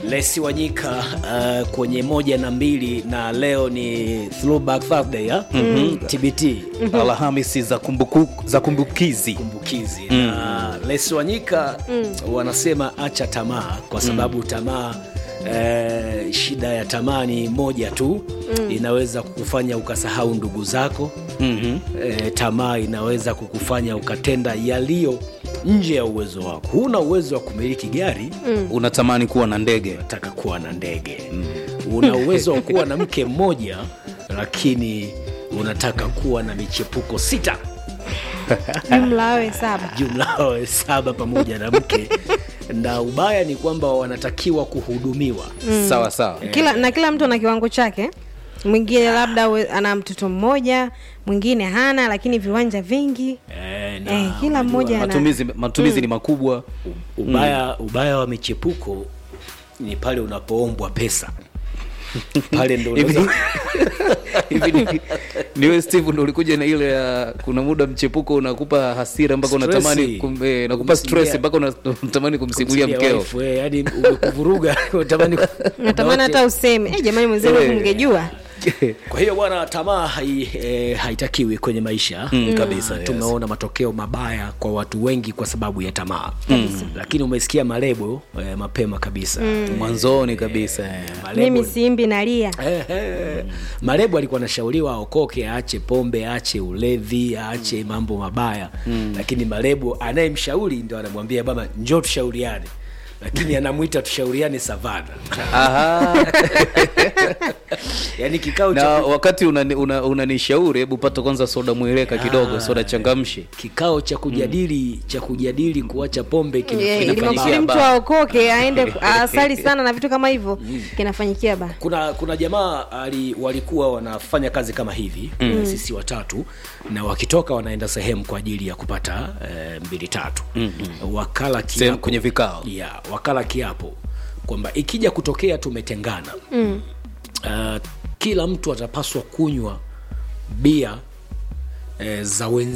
Lesi Wanyika uh, kwenye moja na mbili na leo ni throwback Thursday ya TBT Alhamisi za, kumbuku, za kumbukizi kumbukizi na Lesi Wanyika wanasema acha tamaa kwa sababu tamaa eh, shida ya tamaa ni moja tu inaweza kukufanya ukasahau ndugu zako Mhm. eh, tamaa inaweza kukufanya ukatenda yaliyo nje ya uwezo wako huna uwezo wa kumiliki gari unatamani kuwa na ndege unataka kuwa na ndege una uwezo wa kuwa na mke mmoja lakini unataka kuwa na michepuko sita jumla awe saba jumla wawe saba pamoja na mke na ubaya ni kwamba wanatakiwa kuhudumiwa sawa sawa kila na kila mtu ana kiwango chake mwingine labda we- ana mtoto mmoja mwingine hana lakini viwanja vingi Eh, na eh, kila mmoja ana matumizi, matumizi ni makubwa ubaya, ubaya wa michepuko ni pale unapoombwa pesa pale ndo Hivi- unaweza- hivi ni- niwe steve ndo ulikuja na ile ya kuna muda mchepuko unakupa hasira mpaka Stress. unatamani kum, eh, nakupa stress Kumsimulia- mpaka una- unatamani kumsimulia kumsikia mkeo wife, eh, yaani umekuvuruga unatamani ku- natamani hata useme eh, jamani mwenzenu Eh. mngejua kwa hiyo bwana tamaa hai, e, haitakiwi kwenye maisha Mm, kabisa, yes. tumeona matokeo mabaya kwa watu wengi kwa sababu ya tamaa lakini umesikia malebo e, mapema kabisa mwanzoni kabisa eh. Malebo- mimi simbi nalia Eh, eh. Marebo alikuwa anashauriwa aokoke, aache pombe, aache ulevi, aache mambo mabaya lakini Marebo anayemshauri ndio anamwambia baba, njoo tushauriane, lakini anamwita tushauriane savana. Aha. Yani kikao na cha wakati unanishauri una, unanishauri, hebu pata kwanza soda mweleka kidogo soda changamshi kikao cha kujadili cha kujadili kuacha pombe Eh, kinafanyika ili Inafanyikia makusudi mtu ba. aokoke aende asali sana na vitu kama hivyo kinafanyikia ba kuna kuna jamaa ali, walikuwa wanafanya kazi kama hivi mm. sisi watatu na wakitoka wanaenda sehemu kwa ajili ya kupata eh, mbili tatu mm-hmm. wakala Sehemu kiapo kwenye vikao yeah, wakala kiapo kwamba ikija kutokea tumetengana mm. uh, kila mtu atapaswa kunywa bia eh, za wenzi